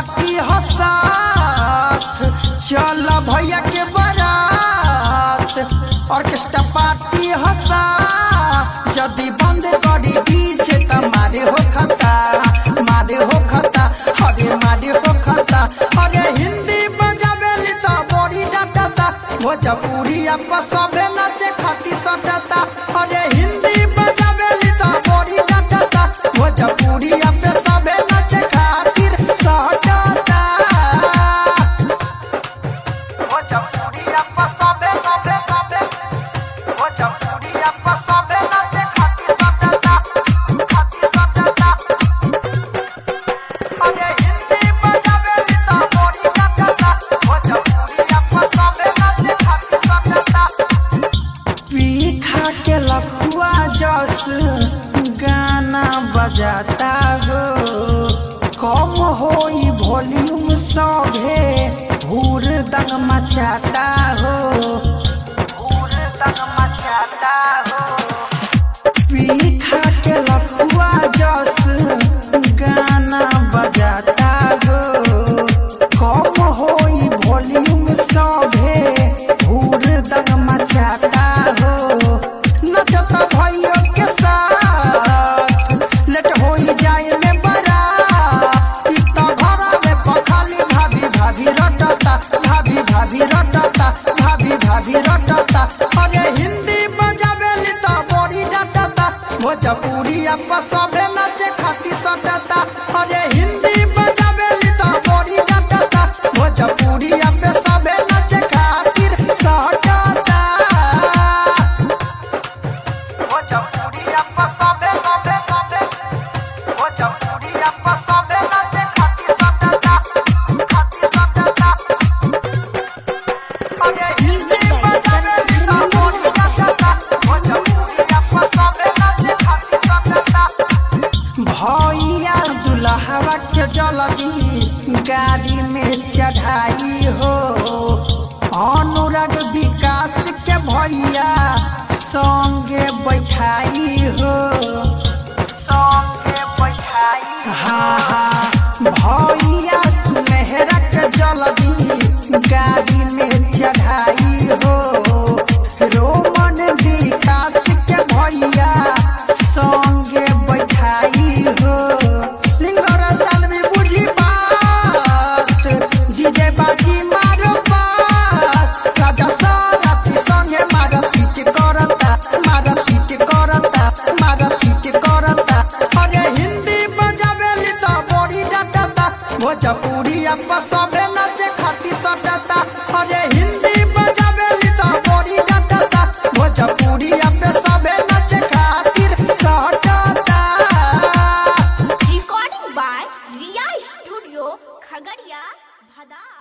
Party हसात चल भैया के बारात ऑर्केस्ट्रा पार्टी हसा जदी बंद करी डीजे त मारे हो खता मारे हो खता अरे मारे हो खता अरे हिंदी बजावेली त बड़ी डांटता भोजपुरी अब सबे नाचे खाती सटता अरे हिंदी बजावेली त बड़ी डांटता भोजपुरी अब सबे नाचे खातिर सटता भोजपुरी अब सबे सबे सबे भोजपुरी अब सबे नाचे खातिर सटता खातिर सटता अरे हिंदी बजावेली त बड़ी डांटता भोजपुरी अब सबे नाचे खातिर सटता पीखा के लखुआ जस गाना बजाता हो कम होई वॉल्यूम सभे भूर दंग मचाता हो भूर दंग मचाता हो पीखा के लखुआ जस गाना बजाता हो कम होई वॉल्यूम सभे भूर दंग मचाता हो नचता भाइयों के साथ लेट होई जाए में बड़ा इतना घरा में पखाली भाभी भाभी रटता भाभी भाभी रटता भाभी भाभी रटता अरे हिंदी बजावेली त बड़ी डटता भोजपुरी अब सबे नाचे खाती सटता अरे हिंदी बजावेली त बड़ी डटता भोजपुरी अब सबे नाचे खातिर सटता भोजपुरी अब सबे सबे सबे भोजपुरी अब सबे नाचे खातिर सटता खातिर सटता अरे हिंदी बजावेली त बड़ी डटता भोजपुरी अब सबे नाचे खातिर सटता भैया दुल्हवा के जल्दी गाड़ी में चढ़ाई हो अनुराग विकास के भैया संगे बैठाई हो संगे बैठाई हाँ हाँ भैया सुनहरा के जल्दी गाड़ी में चढ़ाई हो रोमन विकास के भैया संगे बैठाई हो सिंगर सालवी बुझी बात डीजे बाजी मारो पास राजा सारथी संगे मार पीट करता मार पीट करता मार पीट करता अरे हिंदी बजावेली त बड़ी डटता भोजपुरी अब सबे नाचे खाती सटता अरे हिंदी बजावेली त बड़ी डटता भोजपुरी अब सबे नाचे खातिर सटता Recording by Ria Studio, Khagaria, Bhadar.